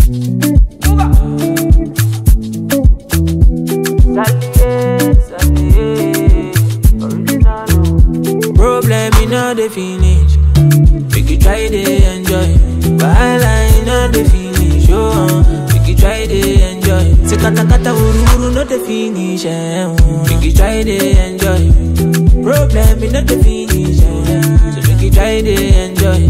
Problem in all the finish. Make you try to enjoy. Wahala in all the finish. Oh, uh, make you try to enjoy. Say kata kata uru uru no the finish. Eh, uh, make you try to enjoy. Problem in all the finish. Eh, so make you try to enjoy.